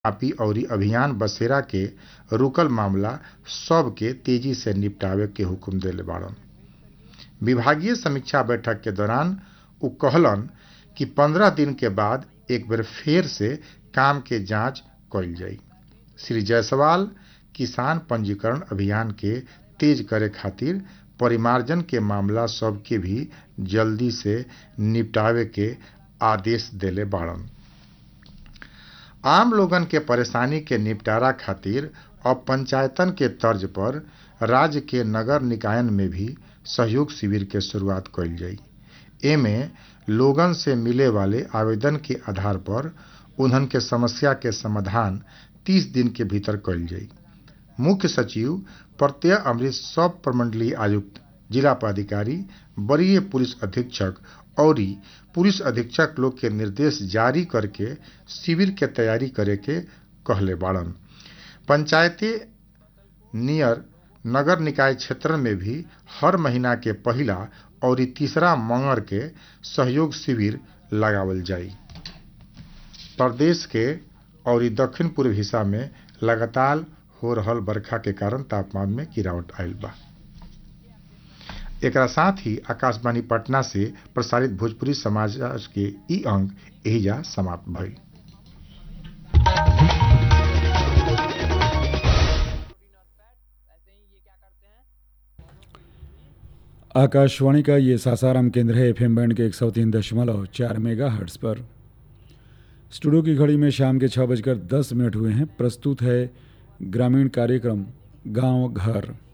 copy अउरी अभियान बसेरा के रुकल मामला सब के तेजी से निपटावे के हुकुम देले बाड़न विभागीय समीक्षा बैठक के दौरान उ कहलन कि पंद्रह दिन के बाद एक बेर फेर से काम के जांच कइल जाई श्री जायसवाल किसान पंजीकरण अभियान के तेज करे खातिर परिमार्जन के मामला सब के भी जल्दी से निपटावे के आदेश देले बाड़न आम लोगन के परेशानी के निपटारा खातिर अब पंचायतन के तर्ज पर राज्य के नगर निकायन में भी सहयोग शिविर के शुरुआत कइल जाई एमे लोगन से मिले वाले आवेदन के आधार पर उन्हन के समस्या के समाधान 30 दिन के भीतर कइल जाई मुख्य सचिव प्रत्यय अमृत सब प्रमंडलीय आयुक्त जिला पदाधिकारी वरीय पुलिस अधीक्षक और पुलिस अधीक्षक लोग के निर्देश जारी करके शिविर के तैयारी करे के कहले बाड़न पंचायती नियर नगर निकाय क्षेत्र में भी हर महीना के पहिला और तीसरा मंगर के सहयोग शिविर लगावल जाई प्रदेश के और दक्षिण पूर्व हिस्सा में लगातार हो रहल बरखा के कारण तापमान में गिरावट आयल बा एकरा साथ ही आकाशवाणी पटना से प्रसारित भोजपुरी समाचार के ई अंक एहिजा समाप्त भइल आकाशवाणी का ये सासाराम केंद्र है एफएम बैंड के एक सौ तीन दशमलव चार मेगा हर्ट्स पर स्टूडियो की घड़ी में शाम के छः बजकर दस मिनट हुए हैं प्रस्तुत है ग्रामीण कार्यक्रम गांव घर